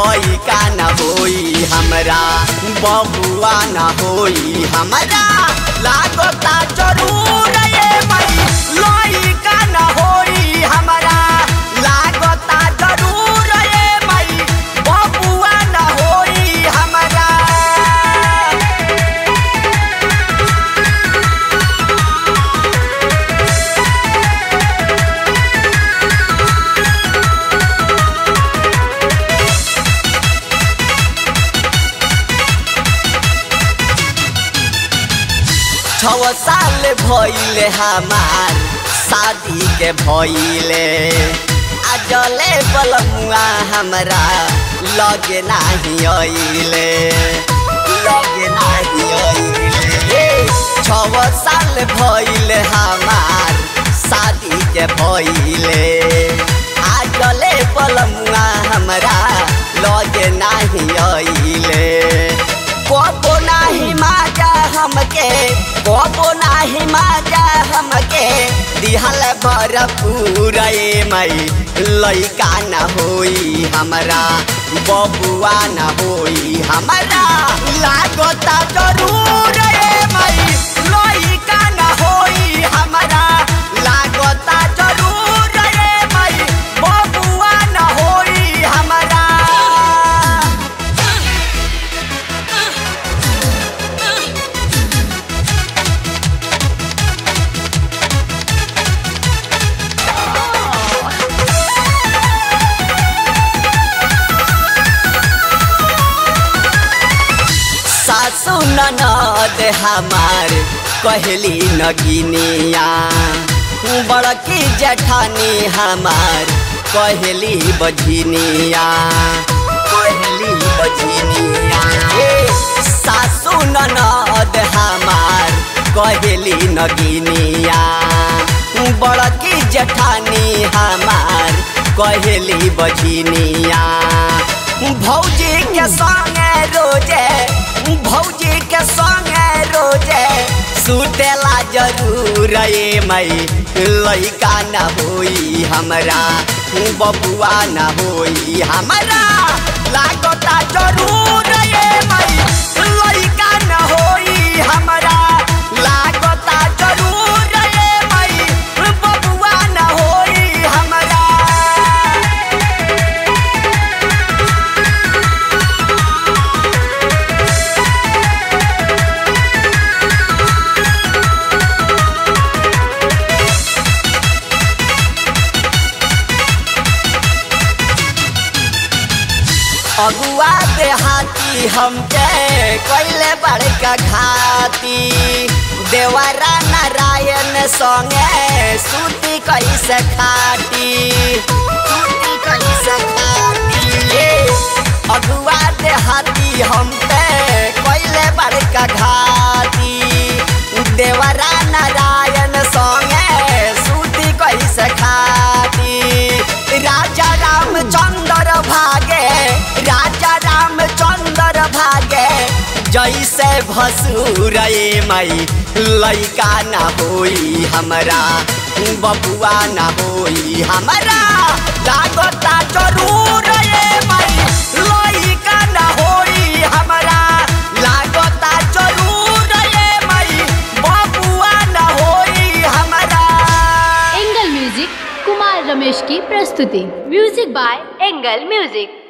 लइका न होई हमरा बबुआ न होई हमरा लागता जरूर ये मई लइका न होई हमरा लागता जरूर ये मई बबुआ न होई हमरा छव साल भइले हमार शादी के भइले आजले बलमुआ हमरा लगे नाही अइले लगे नाही अइले छव साल भइले हमार शादी के भइले आजले बलमुआ हमरा लगे नाही अइले कबो नाही माजा हमके कबो नाही माजा हमके दिहल भरपूर ए मई लइका न होई हमरा बबुआ न होई हमरा लागता जरूर ए मई लइका न होई हमरा लागता जरूर ए मई बबुआ न होई हमरा सासु ननद हमार कहली नगिनिया बड़की जठानी हमार कहली बझिनिया कहली बझिनिया ए, सासु ननद हमार कहली नगिनिया बड़की जठानी हमार कहली बझिनिया भौजी के संगे रोजे भौजी के संगे रोजे सुतेला जरूर ए मई लइका न होई हमरा बबुआ न होई हमरा लागता जरूर ए मई लइका न होई हमरा लागता जरूर ए मई बबुआ न होई हमरा अगुआ देहाती हमके कैले बड़का घाती देवरा नारायण संगे सूती कैसे खाटी सूती कैसे खाटी अगुआ देहाती हमके कैले बड़का घाती देवरा नारायण संगे सूती कैसे खाटी राजा रामचंद्र भागे राजा रामचंद्र भागे जैसे भसूर ए मई लइका न होई हमरा बबुआ न होई हमरा लागता जरूर ए मई लइका न होई हमरा लागता जरूर ए मई बबुआ न होई हमरा एंगल म्यूजिक कुमार रमेश की प्रस्तुति म्यूजिक बाय एंगल म्यूजिक